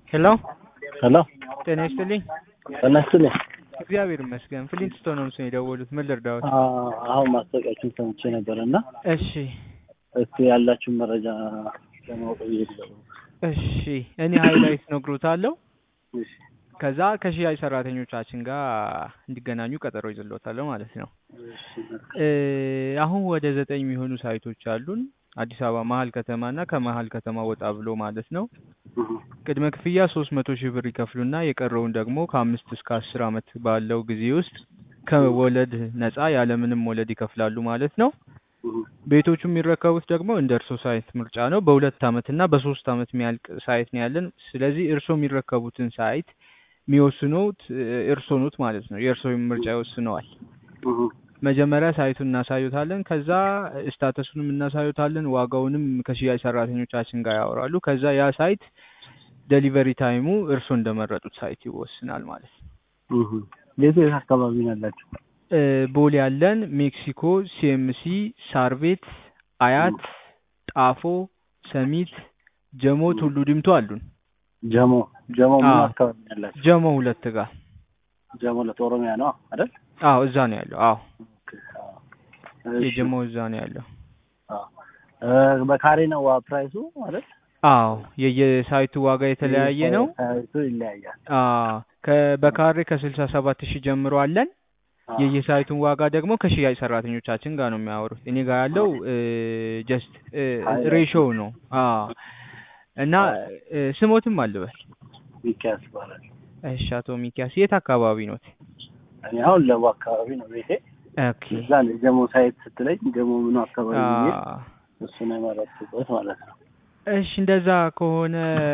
ሄሎ ሄሎ ጤና ይስጥልኝ። ጤና ይስጥልኝ። እግዚአብሔር ይመስገን። ፍሊንትስቶን ነው ምስል የደወሉት። ምን ልርዳዎት? አ- አሁን ማስታወቂያችሁን ሰምቼ ነበር እና እሺ እስቲ ያላችሁን መረጃ ለማወቅ ብዬ ደወልኩ። እሺ፣ እኔ ሀይላይት ነግሮታለሁ። እሺ ከዛ ከሽያጭ ሰራተኞቻችን ጋር እንዲገናኙ ቀጠሮ ይዝሎታለሁ ማለት ነው። እሺ እ አሁን ወደ ዘጠኝ የሚሆኑ ሳይቶች አሉን አዲስ አበባ መሀል ከተማ እና ከመሀል ከተማ ወጣ ብሎ ማለት ነው። እህ፣ ቅድመ ክፍያ ሶስት መቶ ሺህ ብር ይከፍሉና የቀረውን ደግሞ ከአምስት እስከ አስር አመት ባለው ጊዜ ውስጥ ከወለድ ነጻ ያለምንም ወለድ ይከፍላሉ ማለት ነው። እህ፣ ቤቶቹ የሚረከቡት ደግሞ እንደ እርሶ ሳይት ምርጫ ነው። በሁለት አመት እና በሶስት አመት የሚያልቅ ሳይት ነው ያለን። ስለዚህ እርሶ የሚረከቡትን ሳይት የሚወስኑት እ፣ እርሶ ኖት ማለት ነው። የእርሶ ምርጫ ይወስነዋል። እህ፣ መጀመሪያ ሳይቱን እናሳዩታለን። ከዛ ስታተሱንም እናሳዩታለን። ዋጋውንም ከሽያጭ ሰራተኞቻችን ጋር ያወራሉ። ከዛ ያ ሳይት ዴሊቨሪ ታይሙ እርሶ እንደመረጡት ሳይት ይወስናል ማለት ነው። እህ። የት የት አካባቢ ነው ያላችሁ? እ፣ ቦሌ ያለን፣ ሜክሲኮ፣ ሲኤምሲ፣ ሳር ቤት፣ አያት፣ ጣፎ፣ ሰሚት፣ ጀሞ፣ ቱሉ ዲምቱ አሉን። ጀሞ ጀሞ ምን አዎ። አካባቢ ነው ያላችሁ? ጀሞ ሁለት ጋር ጀሞ ለኦሮሚያ ነው አይደል? አዎ፣ እዛ ነው ያለው። አዎ፣ ኦኬ፣ አዎ። እሺ፣ የጀሞ እዛ ነው ያለው። አዎ። እ፣ በካሬ ነው ዋ ፕራይሱ አይደል? አዎ፣ የየሳይቱ ዋጋ የተለያየ ነው። ሳይቱ ይለያያል። አዎ ከ- በካሬ ከስልሳ ሰባት ሺህ ጀምሮ አለን። አዎ። የየሳይቱን ዋጋ ደግሞ ከሽያጭ ሰራተኞቻችን ጋር ነው የሚያወሩት። እኔ ጋር ያለው ጀስት ሬሾው ነው። አዎ እና እ፣ ስሞትም አልበል። ሚኪያስ ይባላል። እሺ፣ አቶ ሚኪያስ የት አካባቢ ኖት? እኔ አሁን ለቡ አካባቢ ነው ቤቴ። ኦኬ። እዛ ነው ጀሞ ሳይት ስትለኝ ጀሞ ምኑ አካባቢ ብዬ አዎ። እሱን የመረጥኩበት ማለት ነው። እሺ እንደዛ ከሆነ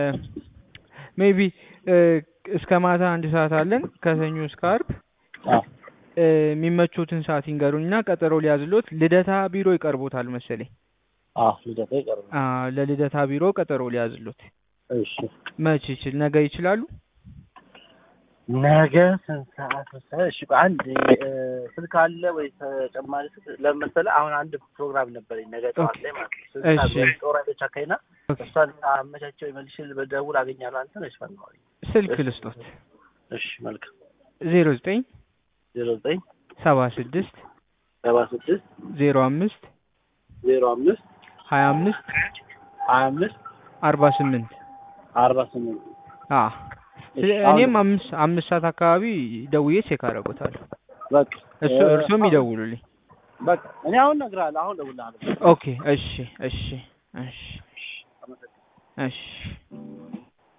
ሜቢ እስከ ማታ አንድ ሰዓት አለን ከሰኞ እስከ አርብ አዎ እ፣ የሚመቹትን ሰዓት ይንገሩኝና ቀጠሮ ሊያዝሎት ልደታ ቢሮ ይቀርቦታል መሰለኝ። አዎ ልደታ ይቀርብ። አ ለልደታ ቢሮ ቀጠሮ ሊያዝሎት እሺ መች ይችል ነገ ይችላሉ? ነገ ስንት ሰዓት መሰለህ? እሺ ቆይ አንድ እ፣ ስልክ አለ ወይ ተጨማሪ ስልክ? ለምን መሰለህ አሁን አንድ ፕሮግራም ነበረኝ ነገ ጠዋት ላይ ማለት ነው። ስንት ሰዓት እሺ። ላይ ጦር ኃይሎች አካባቢና እሷን አመቻቸው መልሼ በደውል አገኛለሁ። አንተ ነሽ ፈናው። ስልክ ልስጦት እሺ መልካም። ዜሮ ዘጠኝ ዜሮ ዘጠኝ ሰባ ስድስት ሰባ ስድስት ዜሮ አምስት ዜሮ አምስት ሀያ አምስት ሀያ አምስት አርባ ስምንት አርባ ስምንት አ እኔም አምስት አምስት ሰዓት አካባቢ ደውዬ ቼክ አደርጎታለሁ። በቃ እሱ እ፣ እርሶም ይደውሉልኝ። በቃ እኔ አሁን እነግርሃለሁ። አሁን እደውልልሃለሁ። ኦኬ እሺ እሺ እሺ እሺ